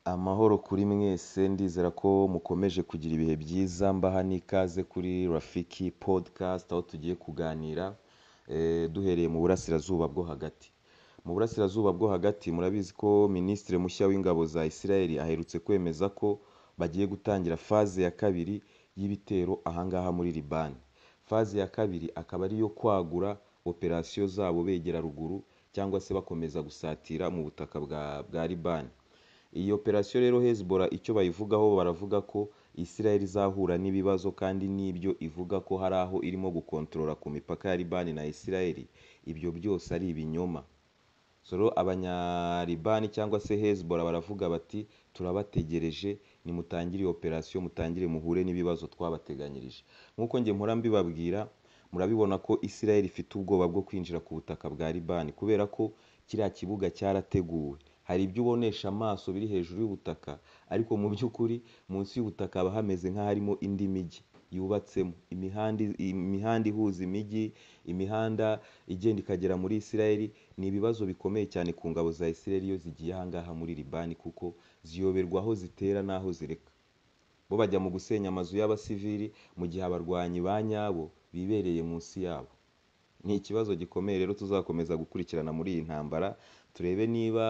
Amahoro kuri mwese ndizera ko mukomeje kugira ibihe byiza mbaha n'ikaze kuri Rafiki podcast aho tugiye kuganira duhereye mu burasirazuba bwo hagati, mu burasirazuba bwo hagati murabizi ko minisitiri mushya w'ingabo za Israel aherutse kwemeza ko bagiye gutangira faze ya kabiri y'ibitero aha ngaha muri Libani, faze ya kabiri akaba ari iyo kwagura operasiyo zabo begera ruguru cyangwa se bakomeza gusatira mu butaka bwa Libani, iyi operasiyo rero Hezbollah icyo bayivugaho baravuga ko Israel izahura n'ibibazo kandi n'ibyo ivuga ko hari aho irimo gukontorora ku mipaka ya Libani na Israel, ibyo byose ari ibinyoma, abanya Libani cyangwa se Hezbollah baravuga bati turabategereje nimutangire iyi operasiyo mutangire muhure n'ibibazo twabateganyirije, nk'uko njye mpora mbibabwira murabibona ko Israel ifite ubwoba bwo kwinjira ku butaka bwa Libani kubera ko kiriya kibuga cyarateguwe, hari ibyo ubonesha amaso biri hejuru y'ubutaka ariko mu by'ukuri munsi y'ubutaka haba hameze nk'aharimo indi mijyi yubatsemo, imihanda ihuza imijyi, imihanda igenda ikagera muri Israel, ni ibibazo bikomeye cyane ku ngabo za Israel iyo zigiye aha ngaha muri Libani kuko ziyoberwa aho zitera n'aho zireka, bo bajya mu gusenya amazu y'abasivili mu gihe abarwanyi ba nyabo bibereye munsi yabo, ni ikibazo gikomeye rero tuzakomeza gukurikirana muri iyi ntambara turebe niba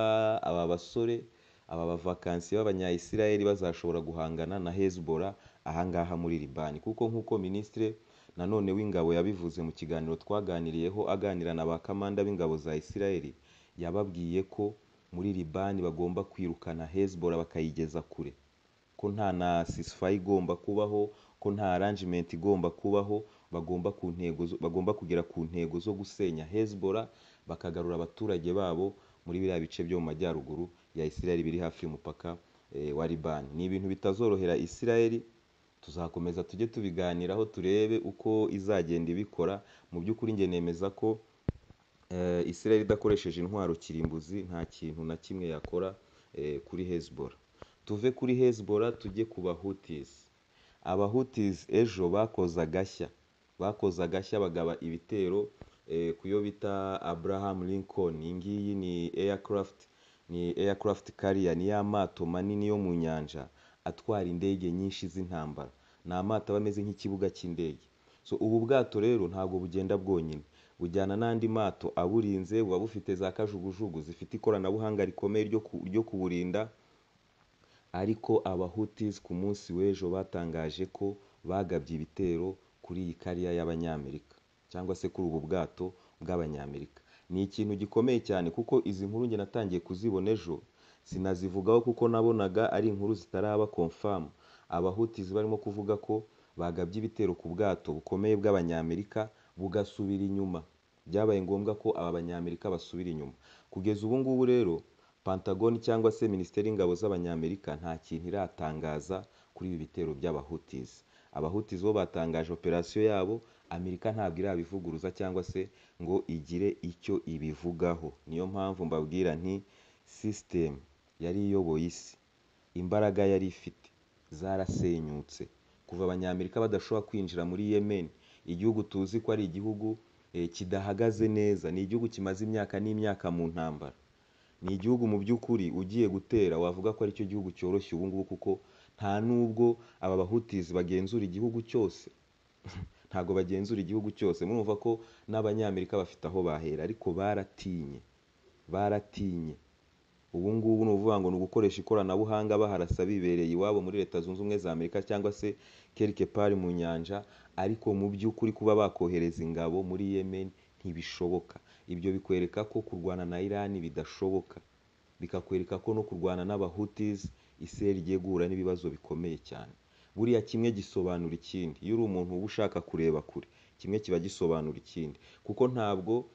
aba basore, aba bavakansiye b'abanya Israel bazashobora guhangana na Hezbollah aha ngaha muri Libani kuko nk'uko minisitiri nanone w'ingabo yabivuze mu kiganiro twaganiriyeho aganira na ba kamanda b'ingabo za Israel, yababwiye ko muri Libani bagomba kwirukana Hezbollah bakayigeza kure, ko nta na ceasefire igomba kubaho, ko nta arrangement igomba kubaho, bagomba kugera ku ntego zo gusenya Hezbollah bakagarura abaturage babo muri biriya bice byo mu majyaruguru ya Israel biri hafi y'umupaka wa Libani, ni ibintu bitazorohera Israel tuzakomeza tujye tubiganiraho turebe uko izagenda ibikora, mu by'ukuri njye nemeza ko Israel idakoresheje intwaro kirimbuzi nta kintu na kimwe yakora kuri Hezbollah, tuve kuri Hezbollah tujye ku bahutis, abahutis ejo bakoze agashya, bakoze agashya bagaba ibitero kuyo bita Abraham Lincoln, iyi ngiyi ni aircraft, ni aircraft carrier, ni ya mato manini yo mu nyanja atwara indege nyinshi z'intambara, ni amato aba ameze nk'ikibuga cy'indege, so ubu bwato rero ntabwo bugenda bwonyine, bujyana n'andi mato aburinze, buba bufite za kajugujugu zifite ikoranabuhanga rikomeye ryo kuburinda, ariko abahutis ku munsi w'ejo batangaje ko bagabye ibitero kuri iyi kariya y'Abanyamerika cyangwa se kuri ubu bwato bw'Abanyamerika, ni ikintu gikomeye cyane kuko izi nkuru njye natangiye kuzibona ejo, sinazivugaho kuko nabonaga ari inkuru zitaraba confirm, abahutis barimo kuvuga ko bagabye ibitero ku bwato bukomeye bw'Abanyamerika bugasubira inyuma, byabaye ngombwa ko aba Banyamerika basubira inyuma, kugeza ubu ngubu rero Pentagon cyangwa se minisiteri y'ingabo z'Abanyamerika nta kintu iratangaza kuri ibi bitero by'abahutis, abahutis bo batangaje operasiyo yabo, Amerika ntabwo irabivuguruza cyangwa se ngo igire icyo ibivugaho, niyo mpamvu mbabwira nti system yari iyoboye isi, imbaraga yari ifite zarasenyutse, kuva Abanyamerika badashobora kwinjira muri Yemen, igihugu tuzi ko ari igihugu kidahagaze neza, ni igihugu kimaze imyaka n'imyaka mu ntambara, ni igihugu mu by'ukuri ugiye gutera wavuga ko aricyo gihugu cyoroshye ubu ngubu kuko nta nubwo aba bahutis bagenzura igihugu cyose, ntabwo bagenzura igihugu cyose, murumva ko n'Abanyamerika bafite aho bahera ariko baratinye, baratinye, ubu ngubu ni ukuvuga ngo ni ugukoresha ikoranabuhanga baharasa bibereye iwabo muri Leta zunze ubumwe za Amerika cyangwa se quelque part mu nyanja, ariko mu by'ukuri kuba bakohereza ingabo muri Yemen ntibishoboka, ibyo bikwereka ko kurwana na Iran bidashoboka, bikakwereka ko no kurwana n'abahutis Israel igiye guhura n'ibibazo bikomeye cyane, buriya kimwe gisobanura ikindi, iyo uri umuntu uba ushaka kureba kure, kimwe kiba gisobanura ikindi, kuko ntabwo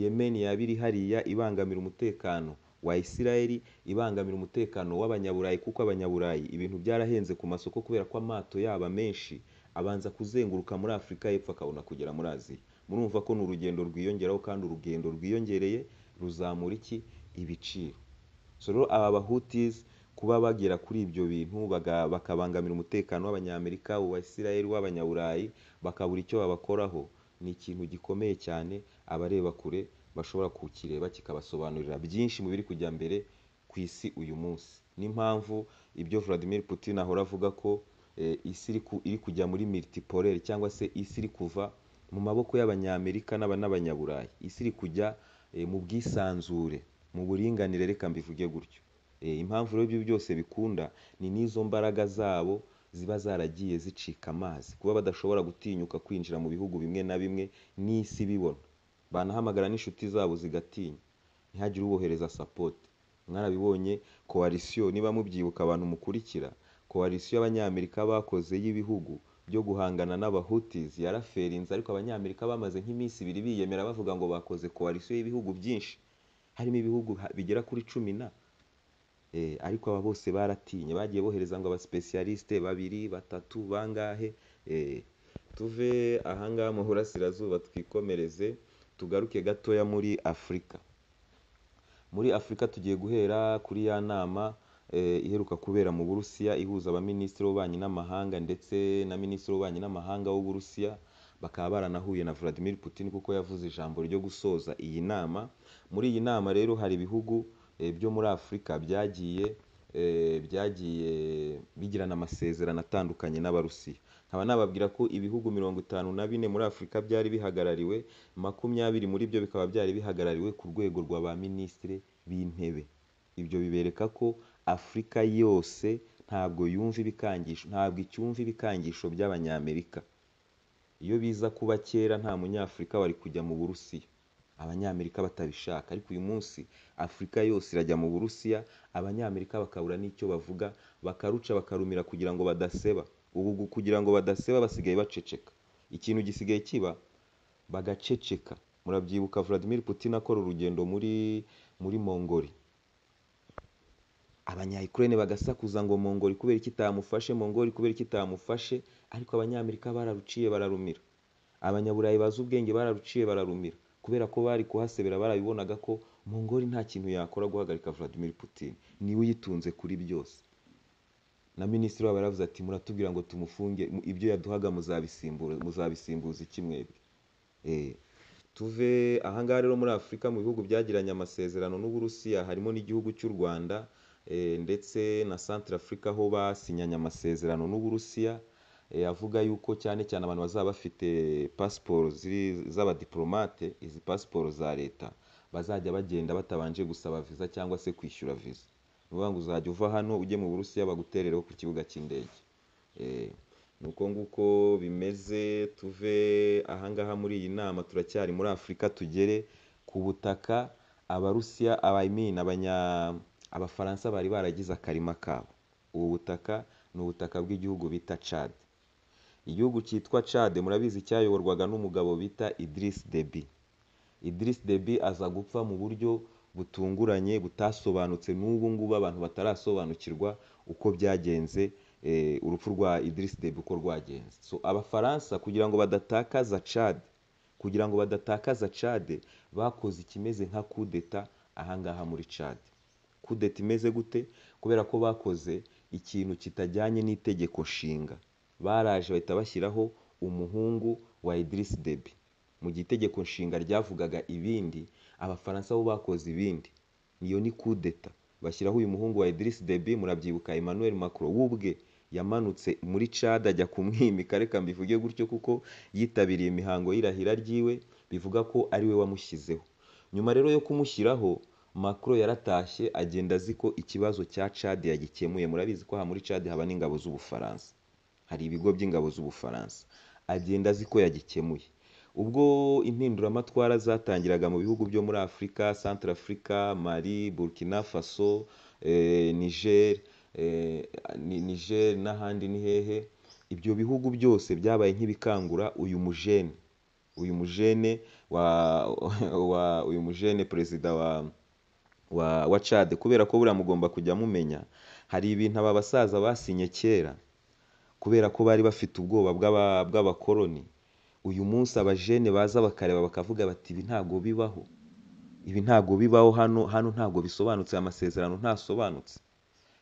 Yemen yaba iri hariya ibangamira umutekano wa Israel, ibangamira umutekano w'Abanyaburayi kuko Abanyaburayi ibintu byarahenze ku masoko kubera ko amato yabo amenshi abanza kuzenguruka muri Afurika y'Epfo akabona kugera muri Aziya, murumva ko ni urugendo rwiyongeraho kandi urugendo rwiyongereye ruzamura iki? Ibiciro, so rero aba bahutis kuba bagera kuri ibyo bintu bakabangamira umutekano w'Abanyamerika, uwa Israel, uw'Abanyaburayi, bakabura icyo babakoraho, ni ikintu gikomeye cyane abareba kure bashobora kukireba kikabasobanurira byinshi mu biri kujya mbere ku isi uyu munsi n'impamvu ibyo Vladimir Putin ahora avuga ko eh, isi iri ku- iri kujya muri multipolaire cyangwa se isi iri kuva mu maboko y'abanyamerika n'aba- n'abanyaburayi isi iri kujya eh, mu bwisanzure mu buringanire reka mbivuge gutyo Eh, impamvu rero ibyo byose bikunda ni n'izo mbaraga zabo ziba zaragiye zicika amazi kuba badashobora gutinyuka kwinjira mu bihugu bimwe na bimwe n'isi ibibona banahamagara n'inshuti zabo zigatinya ntihagire ubohereza sapoti mwarabibonye koalisiyo niba mubyibuka abantu mukurikira koalisiyo y'abanyamerika bakoze y'ibihugu byo guhangana n'abahutis yaraferinze ariko abanyamerika bamaze nk'iminsi ibiri biyemera bavuga ngo bakoze koalisiyo y'ibihugu byinshi harimo ibihugu ha- bigera kuri cumi na Eh, ariko aba bose baratinye bagiye bohereza ngo abasipesiyalisite babiri batatu bangahe Eh, tuve ahangaha mu burasirazuba twikomereze tugaruke gatoya muri afurika muri afurika tugiye guhera kuri ya nama eh, iheruka kubera mu burusiya ihuza abaminisitiri b'ububanyi n'amahanga ndetse na minisitiri w'ububanyi n'amahanga w'uburusiya bakaba baranahuye na Vladimir Putin kuko yavuze ijambo ryo gusoza iyi nama muri iyi nama rero hari ibihugu eh, byo muri afurika byagiye eh, byagiye bigirana amasezerano atandukanye n'abarusiya nkaba nababwira ko ibihugu mirongo itanu na bine muri afurika byari bihagarariwe makumyabiri muri byo bikaba byari bihagarariwe ku rwego rwa ba minisitiri b'intebe ibyo bibereka ko afurika yose ntabwo yumva ibikangisho ntabwo icyumva ibikangisho by'abanyamerika iyo biza kuba kera nta munyafurika wari kujya mu burusiya abanyamerika batabishaka ariko uyu munsi afurika yose irajya mu burusiya abanyamerika bakabura n'icyo bavuga bakaruca bakarumira kugira ngo badaseba ubu gu- kugira ngo badaseba basigaye baceceka ikintu gisigaye kiba bagaceceka murabyibuka Vladimir Putin akora urugendo muri muri Mongoli abanyayukurene bagasakuza ngo Mongoli kubera iki itamufashe Mongoli kubera iki itamufashe ariko abanyamerika bararuciye bararumira abanyaburayi bazi ubwenge bararuciye bararumira kubera ko bari kuhasebera barabibonaga ko Mongoli nta kintu yakora guhagarika Vladimir Putin niwe uyitunze kuri byose na minisitiri wabo yaravuze ati muratubwira ngo tumufunge mu- ibyo yaduhaga muzabisimbura muzabisimbuza iki mwebwe Eh, tuve ahangaha rero muri afurika mu bihugu byagiranye amasezerano n'uburusiya harimo n'igihugu cy'u rwanda eh, ndetse na centre afurika aho basinyanye amasezerano n'uburusiya eh, avuga yuko cyane cyane abantu bazaba bafite pasiporo ziri- z'abadiplomate izi pasiporo za leta bazajya bagenda batabanje gusaba viza cyangwa se kwishyura viza ni ukuvuga ngo uzajya uva hano ujye mu burusiya baguterereho ku kibuga cy'indege Eh, ni uko nguko bimeze tuve ahangaha muri iyi nama turacyari muri afurika tugere ku butaka abarusiya abayimin abanya abafaransa bari baragize akarima kabo ubu butaka ni ubutaka bw'igihugu bita Chad igihugu cyitwa Chad murabizi cyayoborwaga n'umugabo bita Idris Deby Idris Deby aza gupfa mu buryo butunguranye butasobanutse n'ubu ngubu abantu batarasobanukirwa uko byagenze eh, urupfu rwa Idris Deby uko rwagenze so abafaransa kugira ngo badatakaza Chad kugira ngo badatakaza Chad bakoze ikimeze nka kudeta ahangaha muri Chad kudeta imeze gute kubera ko bakoze ikintu kitajyanye n'itegeko nshinga baraje bahita bashyiraho umuhungu wa Idris Deby mu gihe itegeko nshinga ryavugaga ibindi abafaransa bo bakoze ibindi niyo ni kudeta bashyiraho uyu muhungu wa Idris Deby murabyibuka Emmanuel Macron we ubwe yamanutse muri Chad ajya kumwimika reka mbivuge gutyo kuko yitabiriye imihango y'irahira ryiwe bivuga ko ari we wamushyizeho nyuma rero yo kumushyiraho Macron yaratashye agenda azi ko ikibazo cya Chad yagikemuye murabizi ko aha muri Chad haba n'ingabo z'Ubufaransa hari ibigo by'ingabo z'Ubufaransa agenda azi ko yagikemuye ubwo impinduramatwara zatangiraga mu bihugu byo muri Afurika Centre Africa Mali Burkina Faso eh, Niger eh, Ni- Niger n'ahandi ni hehe ibyo bihugu byose byabaye nk'ibikangura uyu mujene uyu mujene wa, wa uyu mujene perezida wa wa, wa Chad kubera ko buriya mugomba kujya mumenya hari ibintu aba basaza basinye kera kubera ko bari bafite ubwoba bw'aba- bw'abakoloni uyu munsi abajene baza bakareba bakavuga bati ibi ntabwo bibaho ibi ntabwo bibaho hano hano ntabwo bisobanutse aya masezerano ntasobanutse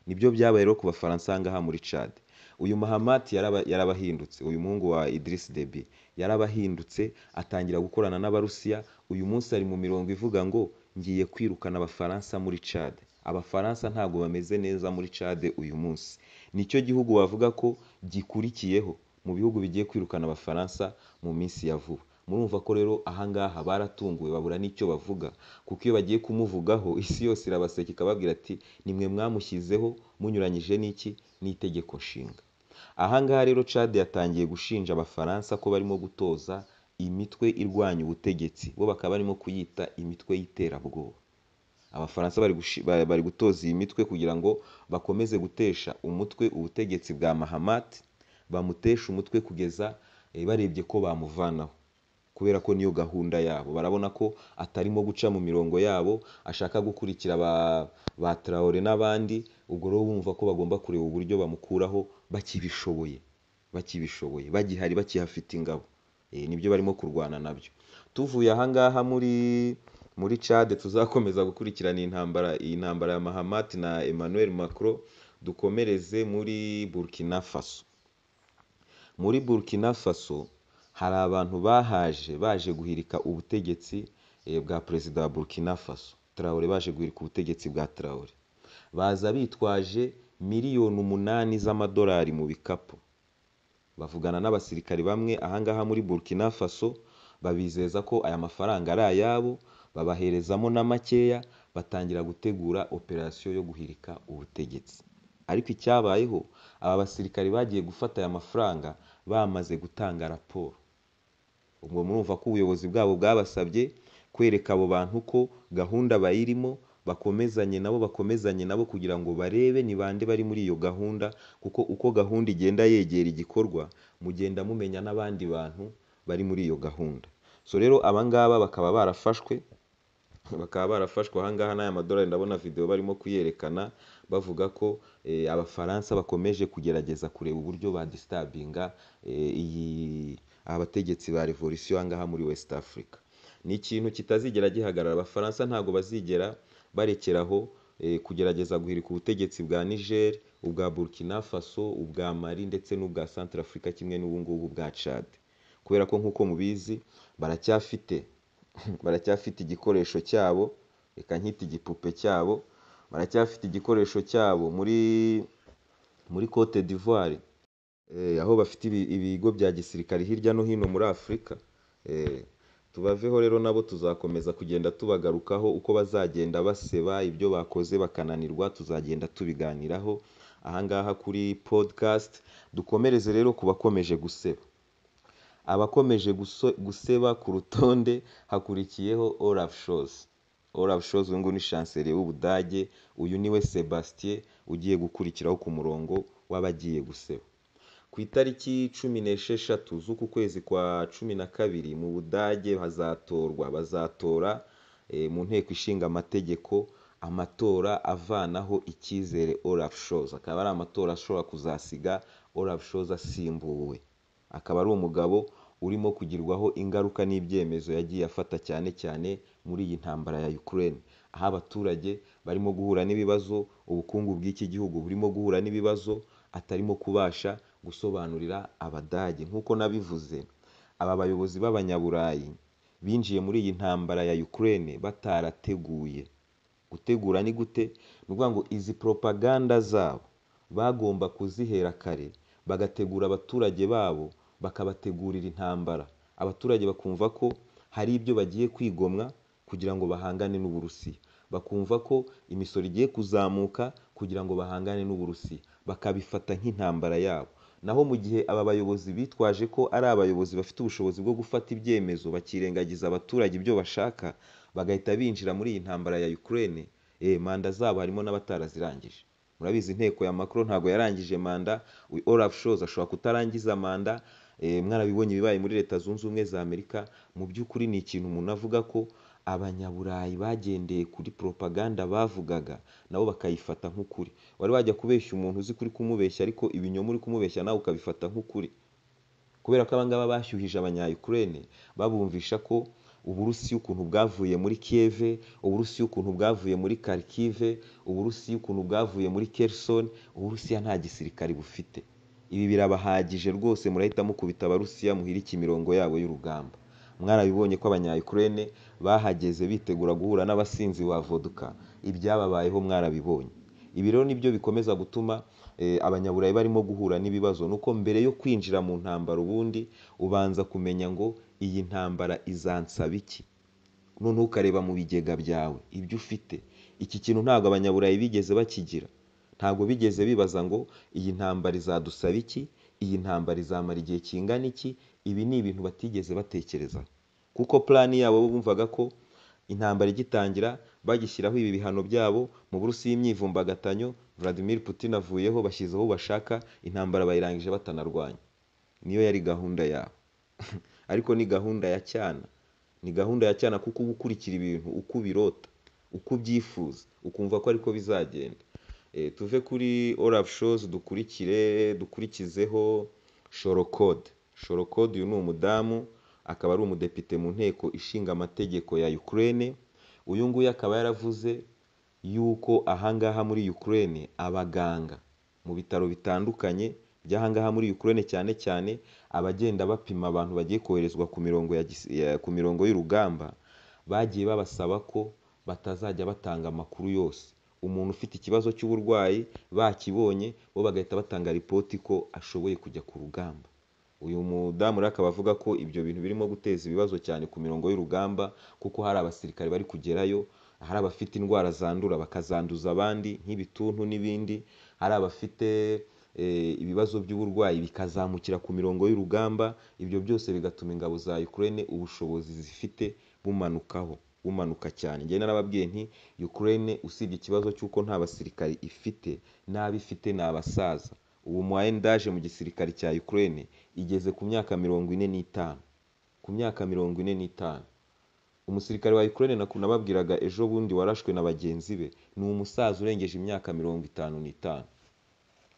nibyo byabaye rero ku bafaransa ahangaha muri Chad uyu Mahamat yaraba- yarabahindutse uyu muhungu wa Idris Deby yarabahindutse atangira gukorana n'abarusiya uyu munsi ari mu mirongo ivuga ngo ngiye kwirukana abafaransa muri Chad abafaransa ntabwo bameze neza muri cade uyu munsi nicyo gihugu bavuga ko gikurikiyeho mu bihugu bigiye kwirukana abafaransa mu minsi ya vuba murumva ko rero ahangaha baratunguwe babura n'icyo bavuga kuko iyo bagiye kumuvugaho isi yose irabaseka ikababwira ati nimwe mwamushyizeho munyuranyije n'iki n'itegeko nshinga ahangaha rero cade yatangiye gushinja abafaransa ko barimo gutoza imitwe irwanya ubutegetsi bo bakaba barimo kuyita imitwe y'iterabwoba abafaransa bari gushi- ba- bari gutoza iyi mitwe kugira ngo bakomeze gutesha umutwe ubutegetsi bwa mahamat bamutesha umutwe kugeza eh, barebye ko bamuvanaho kubera ko niyo gahunda yabo barabona ko atarimo guca mu mirongo yabo ashaka gukurikira ba, ba Traore n'abandi ubwo rero bumva ko bagomba kureba uburyo bamukuraho bakibishoboye bakibishoboye bagihari bakihafite ingabo Eh, nibyo barimo kurwana nabyo tuvuye ahangaha muri muri cade tuzakomeza gukurikirana iyi ntambara iyi ntambara ya mahamat na emmanuel macron dukomereze muri burkina faso muri burkina faso hari abantu bahaje baje guhirika ubutegetsi eh, bwa perezida wa burkina faso Traore baje guhirika ubutegetsi bwa Traore baza bitwaje miliyoni umunani z'amadolari mu bikapu bavugana n'abasirikari bamwe ahangaha muri burkina faso babizeza ko aya mafaranga ari ayabo babaherezamo na makeya batangira gutegura operasiyo yo guhirika ubutegetsi ariko icyabayeho aba basirikari bagiye gufata aya mafaranga bamaze gutanga raporo ubwo murumva ko ubuyobozi bwabo bwabasabye kwereka abo bantu ko gahunda bayirimo bakomezanye nabo bakomezanye nabo kugira ngo barebe ni bande bari muri iyo gahunda kuko uko gahunda igenda yegera igikorwa mugenda mumenya n'abandi bantu bari muri iyo gahunda so rero abangaba bakaba barafashwe bakaba barafashwe ahangaha n'aya madolari ndabona video barimo kuyerekana bavuga ko eh, abafaransa bakomeje kugerageza kureba uburyo badistabinga eh, iyi abategetsi ba revolisiyo ahangaha muri west africa ni ikintu kitazigera gihagarara abafaransa ntabwo bazigera barekeraho eh, kugerageza guhirika ubutegetsi bwa niger ubwa burkina faso ubwa mali ndetse n'ubwa centre africa kimwe n'ubungubu bwa chad kubera ko nk'uko mubizi baracyafite baracyafite igikoresho cyabo reka nkita igipupe cyabo baracyafite igikoresho cyabo muri muri cote d'ivoire eh, aho bafite ibi- ibigo bya gisirikare hirya no hino muri afurika eh, tubaveho rero nabo tuzakomeza kugenda tubagarukaho uko bazagenda baseba ibyo bakoze bakananirwa tuzagenda tubiganiraho ahangaha kuri podcast dukomereze rero ku bakomeje guseba abakomeje guso- guseba ku rutonde hakurikiyeho Olaf Scholz Olaf Scholz uyu nguyu ni chancelier w'Ubudage uyu niwe Sebastien ugiye gukurikiraho ku murongo w'abagiye guseba ku itariki cumi n'esheshatu z'uku kwezi kwa cumi na kabiri mu budage hazatorwa bazatora eh, mu nteko ishinga amategeko amatora avanaho icyizere Olaf Scholz akaba ari amatora ashobora kuzasiga Olaf Scholz asimbuwe akaba ari umugabo urimo kugirwaho ingaruka n'ibyemezo yagiye afata cyane cyane muri iyi ntambara ya Ukraine aho abaturage barimo guhura n'ibibazo ubukungu bw'iki gihugu burimo guhura n'ibibazo atarimo kubasha gusobanurira abadage nk'uko nabivuze aba bayobozi b'abanyaburayi binjiye muri iyi ntambara ya Ukraine batarateguye gutegura ni gute ni ukuvuga ngo izi propaganda zabo bagomba kuzihera kare bagategura abaturage babo bakabategurira intambara abaturage bakumva ko hari ibyo bagiye kwigomwa kugira ngo bahangane n'uburusiya bakumva ko imisoro igiye kuzamuka kugira ngo bahangane n'uburusiya bakabifata nk'intambara yabo naho mu gihe aba bayobozi bitwaje ko ari abayobozi bafite ubushobozi bwo gufata ibyemezo bakirengagiza abaturage ibyo bashaka bagahita binjira muri iyi ntambara ya Ukraine eh, manda zabo harimo n'abatarazirangije murabizi inteko ya Macron ntabwo yarangije manda uyu Olaf Scholz ashobora kutarangiza manda eh, mwarabibonye ibibaye muri leta zunze ubumwe za Amerika mu by'ukuri ni ikintu umuntu avuga ko abanyaburayi bagendeye kuri propaganda bavugaga nabo bakayifata nk'ukuri wari wajya kubeshya umuntu uzi kuri kumubeshya ariko ibinyoma uri kumubeshya nawe ukabifata nk'ukuri kubera ko abangaba bashyuhije abanya Ukraine babumvisha ko Uburusiya ukuntu bwavuye muri Kiev, Uburusiya ukuntu bwavuye muri Kharkiv, Uburusiya ukuntu bwavuye muri Kherson, Uburusiya nta gisirikare bufite. Ibi birabahagije rwose murahita mukubita Abarusiya muhirike imirongo yabo y'urugamba. Mwarabibonye ko abanya Ukraine bahageze bitegura guhura n'abasinzi ba vodka ibyababayeho mwarabibonye ibi rero nibyo bikomeza gutuma eh, abanyaburayi barimo guhura n'ibibazo nuko mbere yo kwinjira mu ntambara ubundi ubanza kumenya ngo iyi ntambara izansaba iki noneho ukareba mu bigega byawe ibyo ufite iki kintu ntabwo abanyaburayi bigeze bakigira ntabwo bigeze bibaza ngo iyi ntambara izadusaba iki iyi ntambara izamara igihe kingana iki ibi ni ibintu batigeze batekereza kuko plan yabo bo bumvaga ko intambara igitangira bagishyiraho ibi bihano byabo mu burusi y'imyivumbagatanyo Vladimir Putin avuyeho bashyizeho uwo bashaka intambara bayirangije batanarwanya niyo yari gahunda yabo ariko ni gahunda ya cyana ni gahunda ya cyana kuko uba ukurikira ibintu uko ubirota uko ubyifuza ukumva ko ariko bizagenda Eh, tuve kuri Olaf Scholz dukurikire dukurikizeho Shorokode Shorokode uyu ni umudamu akaba ari umudepite mu nteko ishinga amategeko ya Ukraine uyu nguyu akaba yaravuze yuko ahangaha muri Ukraine abaganga mu bitaro bitandukanye by'ahangaha muri Ukraine cyane cyane abagenda bapima abantu bagiye koherezwa ku mirongo ya, gis- ya- ku mirongo y'urugamba bagiye babasaba ko batazajya batanga amakuru yose umuntu ufite ikibazo cy'uburwayi bakibonye bo bagahita batanga ripoti ko ashoboye kujya ku rugamba uyu mudamu rero akaba avuga ko ibyo bintu birimo guteza ibibazo cyane ku mirongo y'urugamba kuko hari abasirikare bari kugerayo hari abafite indwara zandura bakazanduza abandi nk'ibituntu n'ibindi hari abafite eh, ibibazo by'uburwayi bikazamukira ku mirongo y'urugamba ibyo byose bigatuma ingabo za Ukraine ubushobozi zifite bumanukaho bumanuka cyane njye narababwiye nti Ukraine usibye ikibazo cy'uko nta basirikare ifite n'abo ifite ni abasaza ubu moyenne d'âge mu gisirikare cya Ukraine igeze ku myaka mirongo ine n'itanu ku myaka mirongo ine n'itanu umusirikare wa Ukraine naku- nababwiraga ejo bundi warashwe na bagenzi be ni umusaza urengeje imyaka mirongo itanu n'itanu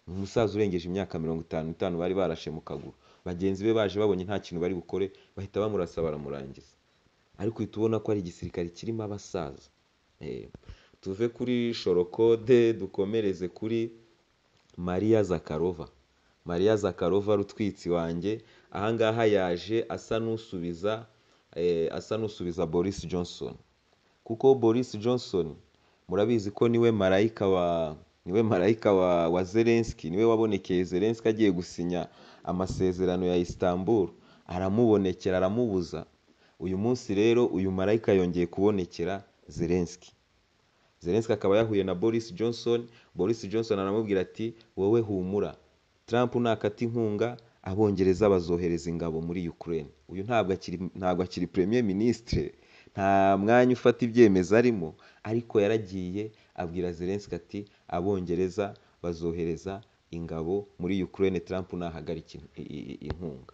umusaza urengeje imyaka mirongo itanu n'itanu bari barashe mu kaguru bagenzi be baje babonye nta kintu bari bukore bahita bamurasa baramurangiza ariko uhita ubona ko ari igisirikare kirimo abasaza Eh, tuve kuri shorokode dukomereze kuri mariya zakarova mariya zakarova rutwitsi wanjye ahangaha yaje asa n'usubiza eh, asa n'usubiza boris johnson kuko boris johnson murabizi ko niwe marayika wa niwe marayika wa, wa zelenski niwe wabonekeye zelenski agiye gusinya amasezerano ya istanbul aramubonekera aramubuza uyu munsi rero uyu marayika yongeye kubonekera zelenski zelenski akaba yahuye na boris johnson boris johnson aramubwira ati wowe humura trump nakata inkunga abongereza bazohereza ingabo muri ukraine uyu ntabwo akiri ntabwo akiri premier ministre nta mwanya ufata ibyemezo arimo ariko yaragiye abwira zelenski ati abongereza bazohereza ingabo muri ukraine trump nahagarika in- i- i- inkunga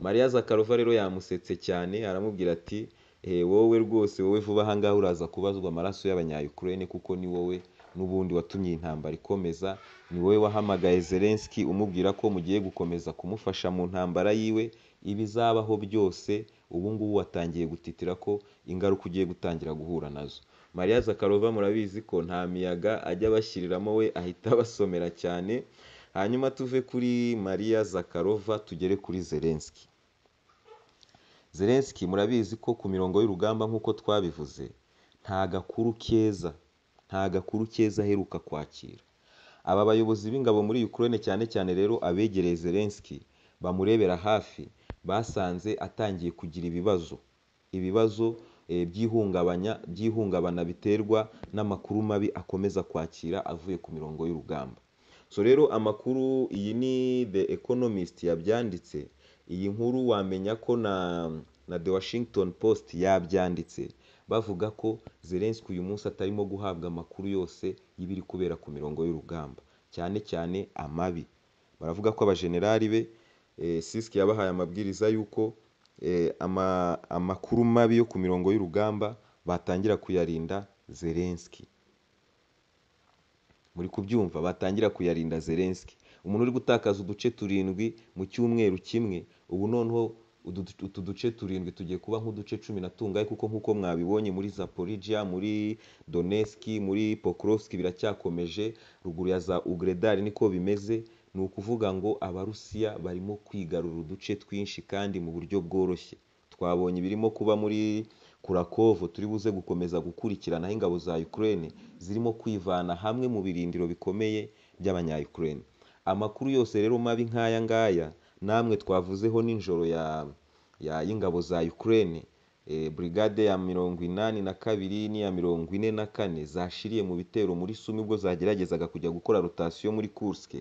mariya zakarova rero yamusetse cyane aramubwira ati "Eh, wowe rwose wowe vuba ahangaha uraza kubazwa amaraso y'abanyayukurene kuko ni wowe n'ubundi watumye iyi ntambara ikomeza ni wowe wahamagaye zelenski umubwira ko mugiye gukomeza kumufasha mu ntambara yiwe ibizabaho byose ubu ngubu watangiye gutitira ko ingaruka ugiye gutangira guhura nazo mariya zakarova murabizi ko nta miyaga ajya bashyiriramo we ahita abasomera cyane hanyuma tuve kuri mariya zakarova tugere kuri zelenski zelenski murabizi ko ku mirongo y'urugamba nk'uko twabivuze nta gakuru keza nta gakuru keza aheruka kwakira aba bayobozi b'ingabo muri Ukraine cyane cyane rero abegereye Zelensky bamurebera hafi basanze atangiye kugira ibibazo ibibazo eh, by'ihungabanya by'ihungabana biterwa n'amakuru mabi akomeza kwakira avuye ku mirongo y'urugamba so rero amakuru iyi ni The Economist yabyanditse iyi nkuru wamenya ko na na The Washington Post yabyanditse bavuga ko Zelensky uyu munsi atarimo guhabwa amakuru yose y'ibiri kubera ku mirongo y'urugamba cyane cyane amabi baravuga ko abajenerali be eh, Siski yabahaye amabwiriza y'uko eh, ama- amakuru mabi yo ku mirongo y'urugamba batangira kuyarinda Zelensky muri kubyumva batangira kuyarinda Zelensky umuntu uri gutakaza uduce turindwi mu cyumweru kimwe ubu noneho udu- utu duce turindwi tugiye kuba nk'uduce cumi na tungahe kuko nk'uko mwabibonye muri Zaporizhia muri Donetsk muri Pokrovsk biracyakomeje ruguru ya za Ugredar niko bimeze ni ukuvuga ngo abarusiya barimo kwigarura uduce twinshi kandi mu buryo bworoshye twabonye ibirimo kuba muri kurakovo turi buze gukomeza gukurikirana aho ingabo za Ukraine zirimo kwivana hamwe mu birindiro bikomeye by'abanya Ukraine amakuru yose rero mabi nk'aya ngaya namwe twavuzeho n'injoro ya ya y'ingabo za Ukraine eh, brigade ya mirongo inani na kabiri n'iya mirongo ine na kane zashiriye mu bitero muri Sumi ubwo zageragezaga kujya gukora rotation muri Kursk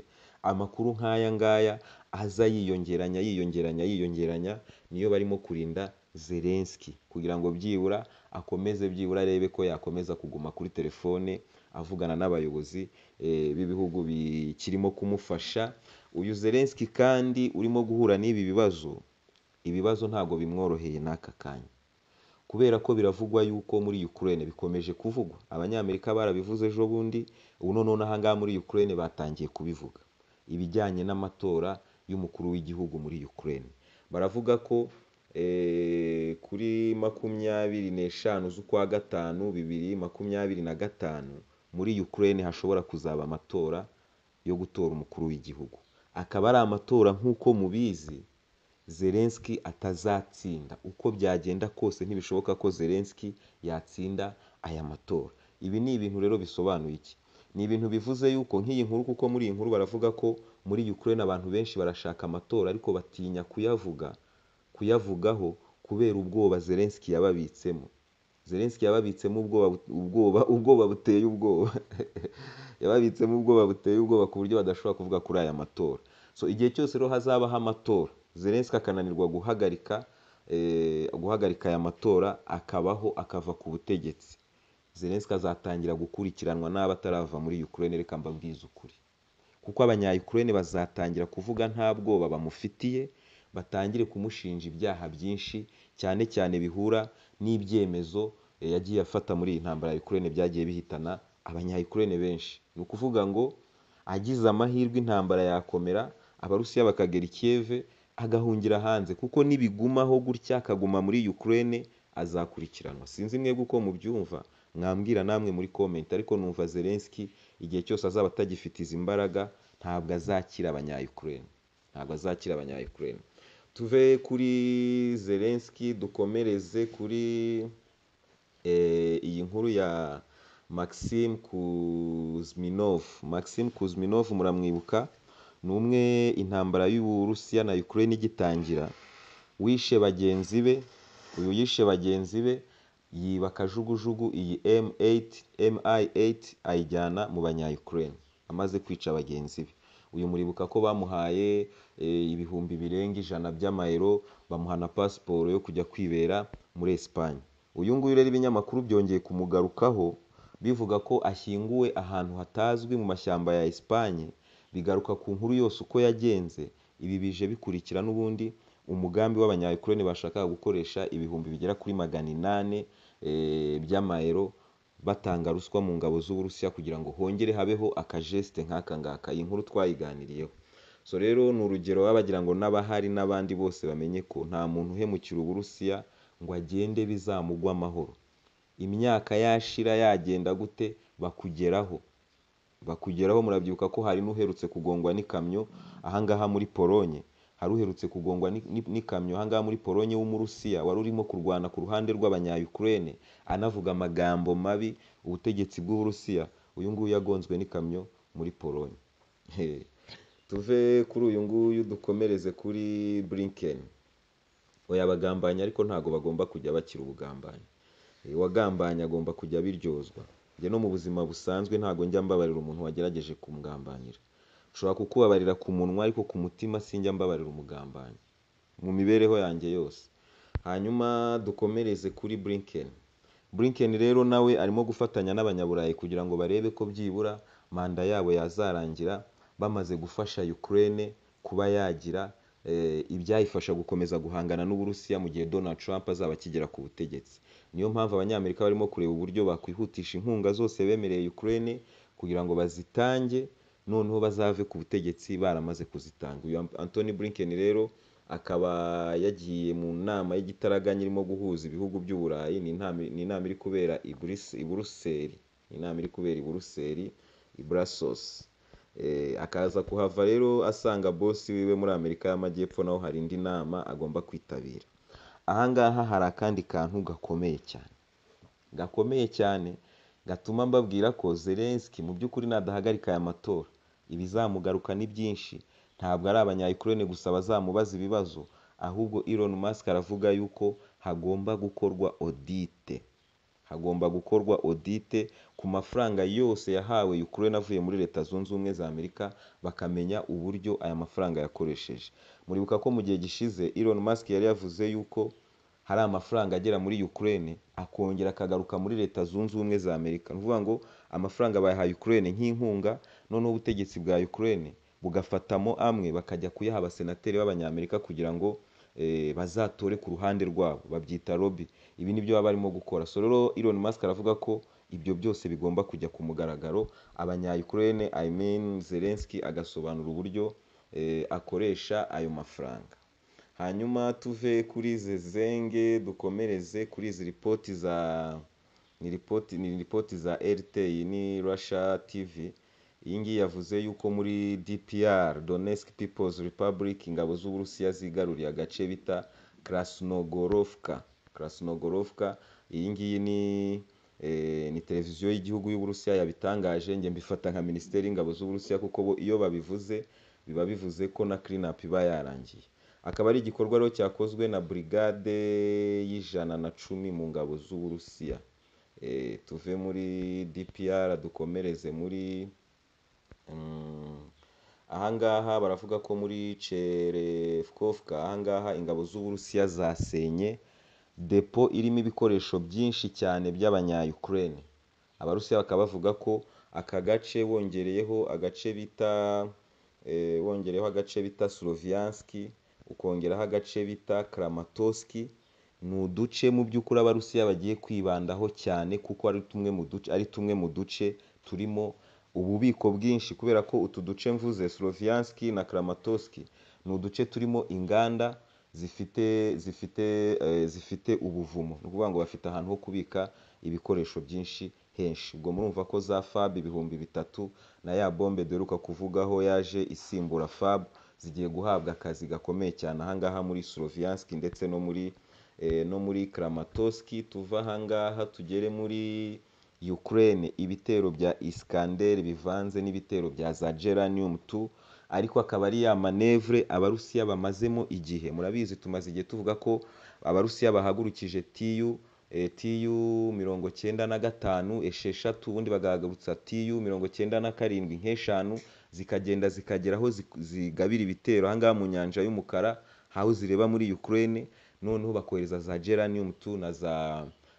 amakuru nk'aya ngaya aza yiyongeranya yiyongeranya yiyongeranya niyo barimo kurinda Zelensky kugira ngo byibura akomeze byibura arebe ko yakomeza kuguma kuri telefone avugana n'abayobozi eh, b'ibihugu bikirimo kumufasha uyu Zelensky kandi urimo guhura n'ibi bibazo ibibazo ntabwo bimworoheye n'aka kanya kubera ko biravugwa yuko muri Ukraine bikomeje kuvugwa abanyamerika barabivuze ejo bundi ubu noneho ahangaha muri Ukraine batangiye kubivuga ibijyanye n'amatora y'umukuru w'igihugu muri Ukraine baravuga ko eh, kuri makumyabiri n'eshanu z'ukwa gatanu bibiri makumyabiri na gatanu muri Ukraine hashobora kuzaba amatora yo gutora umukuru w'igihugu akaba ari amatora nk'uko mubizi Zelensky atazatsinda uko byagenda kose ntibishoboka ko Zelensky yatsinda aya matora ibi ni ibintu rero bisobanuye iki ni ibintu bivuze yuko nk'iyi nkuru kuko muri iyi nkuru baravuga ko muri Ukraine abantu benshi barashaka amatora ariko batinya kuyavuga kuyavugaho kubera ubwoba Zelensky yababitsemo Zelensky yababitsemo ubwoba ubwoba ubwoba buteye ubwoba yababitsemo ubwoba buteye ubwoba ku buryo badashobora kuvuga kuri aya matora so igihe cyose rero hazabaho amatora Zelensky akananirwa guhagarika eh, guhagarika aya matora akabaho akava ku butegetsi Zelensky azatangira gukurikiranwa n'abo atarava muri Ukraine reka mbabwize ukuri kuko abanya Ukraine bazatangira kuvuga nta bwoba bamufitiye batangire kumushinja ibyaha byinshi cyane cyane bihura n'ibyemezo eh, yagiye afata muri iyi ntambara ya Ukraine byagiye bihitana abanya Ukraine benshi ni ukuvuga ngo agize amahirwe intambara yakomera abarusiya bakagera i Kiev agahungira hanze kuko nibigumaho gutya akaguma muri Ukraine azakurikiranwa sinzi mwebwe uko mubyumva mwambwira namwe muri comment ariko numva Zelensky igihe cyose azaba atagifite izi mbaraga ntabwo azakira abanya Ukraine ntabwo azakira abanya Ukraine tuve kuri Zelensky dukomereze kuri eh, iyi nkuru ya Maxim Kuzminov Maxim Kuzminov muramwibuka ni umwe intambara y'Uburusiya na Ukraine igitangira wishe bagenzi be uyu yishe bagenzi be yiba kajugujugu iyi M8 MI8 ayijyana mu banya Ukraine amaze kwica bagenzi be uyu muribuka ko bamuhaye e, ibihumbi birenga ijana by'amayero bamuha na pasiporo yo kujya kwibera muri Espagne uyu nguyu rero ibinyamakuru byongeye kumugarukaho bivuga ko ashyinguwe ahantu hatazwi mu mashyamba ya Espagne bigaruka ku nkuru yose uko yagenze ibi bije bikurikira n'ubundi umugambi w'abanyayukurene bashakaga gukoresha ibihumbi bigera kuri magana inani by'amayero batanga ruswa mu ngabo z'uburusiya kugira ngo hongere habeho akajesite nk'aka ngaka iyi nkuru twayiganiriyeho so rero ni urugero baba bagira ngo n'abahari n'abandi bose bamenye ko nta muntu uhemukira uburusiya ngo agende bizamugwa amahoro imyaka yashira yagenda gute bakugeraho bakugeraho murabyibuka ko hari n'uherutse kugongwa n'ikamyo ahangaha muri polonye hari uherutse kugongwa n'ikamyo ahangaha muri polonye w'umurusiya wari urimo kurwana ku ruhande rw'abanyayukurene anavuga amagambo mabi ubutegetsi bw'uburusiya uyu nguyu yagonzwe n'ikamyo muri polonye tuve kuri uyu nguyu dukomereze kuri blinken oya abagambanyi ariko ntabwo bagomba kujya bakira ubugambanyi uwagambanye agomba kujya abiryozwa njye no mu buzima busanzwe ntabwo njya mbabarira umuntu wagerageje kumugambanira nshobora kukubabarira ku munwa ariko ku mutima sinjya mbabarira umugambanyi mu mibereho yanjye yose hanyuma dukomereze kuri Blinken Blinken rero nawe arimo gufatanya n'abanyaburayi kugira ngo barebe ko byibura manda yabo yazarangira bamaze gufasha Ukraine kuba yagira ibyayifasha gukomeza guhangana n'uburusiya mu gihe Donald Trump azaba akigera ku butegetsi niyo mpamvu abanyamerika barimo kureba uburyo bakwihutisha inkunga zose bemereye Ukraine kugira ngo bazitange noneho bazave ku butegetsi baramaze kuzitanga uyu Anthony Blinken rero akaba yagiye mu nama y'igitaraganya irimo guhuza ibihugu by'uburayi ni inama iri kubera i Buruseli inama iri kubera i Buruseli i Brussels akaza kuhava rero asanga bosi wiwe muri amerika y'amajyepfo naho hari indi nama agomba kwitabira aha ngaha hari akandi kantu gakomeye cyane gakomeye cyane gatuma mbabwira ko Zelensky mu by'ukuri nadahagarika aya matora ibizamugaruka ni byinshi ntabwo ari abanyayukurene gusa bazamubaza ibibazo ahubwo Elon Musk aravuga yuko hagomba gukorwa odite hagomba gukorwa odite ku mafaranga yose yahawe Ukraine avuye muri Leta Zunze Ubumwe za Amerika bakamenya uburyo aya mafaranga yakoresheje muribuka ko mu gihe gishize Elon Musk yari yavuze yuko hari amafaranga agera muri Ukraine akongera akagaruka muri Leta Zunze Ubumwe za Amerika ni ukuvuga ngo amafaranga bayahaye Ukraine nk'inkunga noneho ubutegetsi bwa Ukraine bugafatamo amwe bakajya kuyaha abasenateri b'abanyamerika kugira ngo eh, bazatore ku ruhande rwabo babyita lobby ibi nibyo baba barimo gukora so rero Elon Musk aravuga ko ibyo byose bigomba kujya ku mugaragaro abanyayukurene I mean Zelensky agasobanura uburyo eh, akoresha ayo mafaranga hanyuma tuve kuri izi zenge dukomereze kuri izi ripoti za ni ripoti ni ripoti za RT ni Russia TV iyi ngiyi yavuze yuko muri DPR Donetsk People's Republic ingabo z'Uburusiya zigaruriye agace bita Krasnogorovka Krasnogorovka iyi ngiyi ni eh, ni televiziyo y'igihugu y'Uburusiya yabitangaje njye mbifata nka Minisiteri y'Ingabo z'Uburusiya kuko bo iyo babivuze biba bivuze ko na clean up iba yarangiye akaba ari igikorwa rero cyakozwe na brigade y'ijana na cumi mu ngabo z'Uburusiya Eh, tuve muri DPR dukomereze muri Mm. ahangaha baravuga ko muri Cherevkovka ahangaha ingabo z'Uburusiya zasenye depo irimo ibikoresho byinshi cyane by'abanya-Ukraine abarusiya bakaba bavuga ko aka gace bongereyeho agace bita eh, bongereyeho agace bita Slovianski ukongeraho agace bita Kramatorski ni uduce mu by'ukuri abarusiya bagiye kwibandaho cyane kuko ari tumwe mu duce ari tumwe mu duce turimo ububiko bwinshi kubera ko utu duce mvuze Slovianski na Kramatorski ni uduce turimo inganda zifite zifite eh, zifite ubuvumo ni ukuvuga ngo bafite ahantu ho kubika ibikoresho byinshi henshi ubwo murumva ko za fab ibihumbi bitatu na ya bombe duheruka kuvugaho yaje isimbura fab zigiye guhabwa akazi gakomeye cyane ahangaha muri Slovianski ndetse no muri eh, no muri Kramatorski tuva ahangaha tugere muri Ukraine ibitero bya Iskander bivanze n'ibitero bya za Geranium 2 ariko akaba ari ya manevre abarusiya bamazemo igihe murabizi tumaze igihe tuvuga ko abarusiya bahagurukije TU eh, TU mirongo cyenda na gatanu esheshatu ubundi bagahagurutsa TU mirongo cyenda na karindwi nk'eshanu zikagenda zikagera aho zik- zigabira ibitero ahangaha mu nyanja y'umukara aho zireba muri Ukraine noneho bakohereza za Geranium 2 na za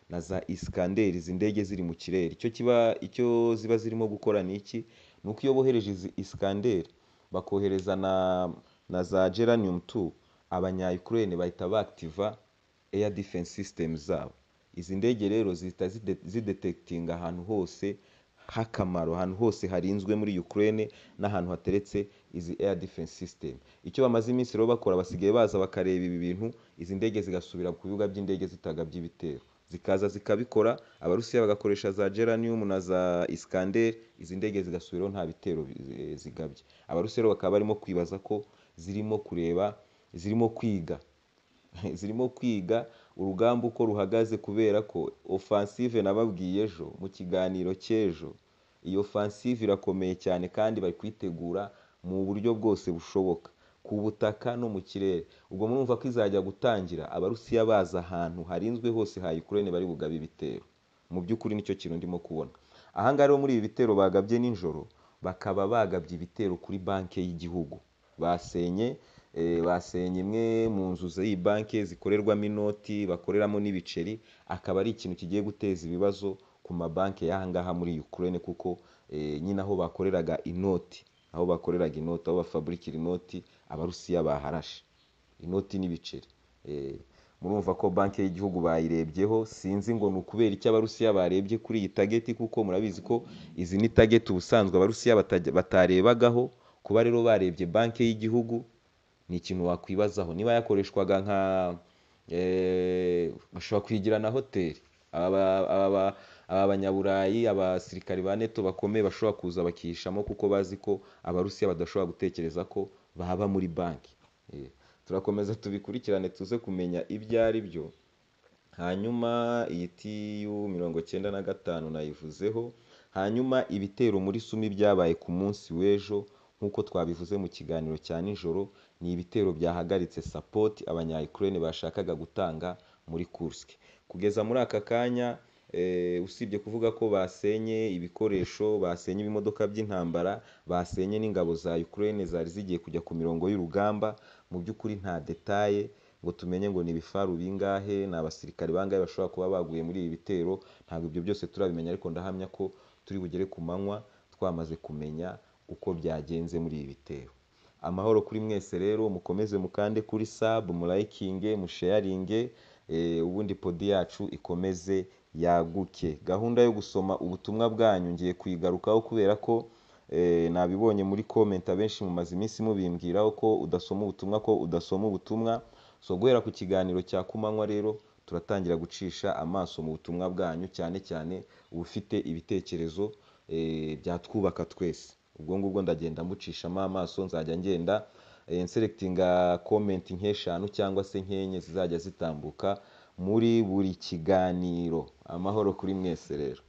na za Iskander izi ndege ziri mu kirere icyo kiba icyo ziba zirimo gukora ni iki ni uko iyo bohereje izi Iskander bakohereza na na za Geranium 2 abanya Ukraine bahita baactiva air defense systems zabo izi ndege rero zihita zide- zidetekitinga ahantu hose h'akamaro ahantu hose harinzwe muri Ukraine n'ahantu hateretse izi air defense system icyo bamaze iminsi rero bakora basigaye baza bakareba ibi bintu izi ndege zigasubira ku bibuga by'indege zitagabye ibitero zikaza zikabikora abarusiya bagakoresha za geranium na za iskander izi ndege zigasubiraho nta bitero eh, zigabye abarusiya rero bakaba barimo kwibaza ko zirimo kureba zirimo kwiga zirimo kwiga urugamba uko ruhagaze kubera ko offensive nababwiye ejo mu kiganiro cy'ejo iyo offensive irakomeye cyane kandi bari kuyitegura mu buryo bwose bushoboka ku butaka no mu kirere ubwo murumva ko izajya gutangira abarusiya baza ahantu harinzwe hose ha Ukraine bari bugabe ibitero mu by'ukuri nicyo kintu ndimo kubona ahangaha rero muri ibi bitero bagabye nijoro bakaba bagabye ibitero kuri banki y'igihugu basenye eh, basenye imwe mu nzu z'iyi banki zikorerwamo inoti bakoreramo n'ibiceri akaba ari ikintu kigiye guteza ibibazo ku mabanki y'ahangaha muri Ukraine kuko eh, nyine aho bakoreraga inoti aho bakoreraga inoti aho bafaburikira inoti abarusiya baharashe inoti n'ibiceri Eh, murumva ko banki y'igihugu bayirebyeho sinzi ngo ni ukubera icyo abarusiya barebye kuri iyi tageti kuko murabizi ko izi ni tageti ubusanzwe abarusiya batajya- batarebagaho kuba rero barebye banki y'igihugu ni ikintu wakwibazaho niba yakoreshwaga nka eh, bashobora kuyigira na hoteli Aba- aba aba banyaburayi abasirikari ba neto bakomeye bashobora kuza bakihishamo kuko bazi ko abarusiya badashobora gutekereza ko baba muri banki Eh, turakomeza tubikurikirane tuze kumenya ibyo ari byo hanyuma iyi tiyu mirongo icyenda na gatanu nayivuzeho hanyuma ibitero muri sumi byabaye ku munsi w'ejo nk'uko twabivuze mu kiganiro cya nijoro ni ibitero byahagaritse sapoti abanya Ukraine bashakaga gutanga muri Kursk kugeza muri aka kanya eh, usibye kuvuga ko basenye ibikoresho basenye ibimodoka by'intambara basenye n'ingabo za Ukraine zari zigiye kujya ku mirongo y'urugamba mu by'ukuri nta detaye ngo tumenye ngo ni ibifaru bingahe ni abasirikare bangahe bashobora kuba baguye muri ibi bitero ntabwo ibyo byose turabimenya ariko ndahamya ko turi bugere ku manywa twamaze kumenya uko byagenze muri ibi bitero amahoro kuri mwese rero mukomeze mukande kuri sub murayikinge musheyaringe eh, ubundi podi yacu ikomeze yaguke gahunda yo gusoma ubutumwa bwanyu ngiye kuyigarukaho kubera ko eh, nabibonye muri comment abenshi mumaze iminsi mubimbwiraho ko udasoma ubutumwa ko udasoma ubutumwa so guhera ku kiganiro cya kumanywa rero turatangira gucisha amaso mu butumwa bwanyu cyane cyane ubufite ibitekerezo eh, byatwubaka twese ubwo ngubwo ndagenda mbucishamo amaso nzajya ngenda eh, nselectinga comment nk'eshanu cyangwa se nk'enye zizajya zitambuka muri buri kiganiro amahoro kuri mwese rero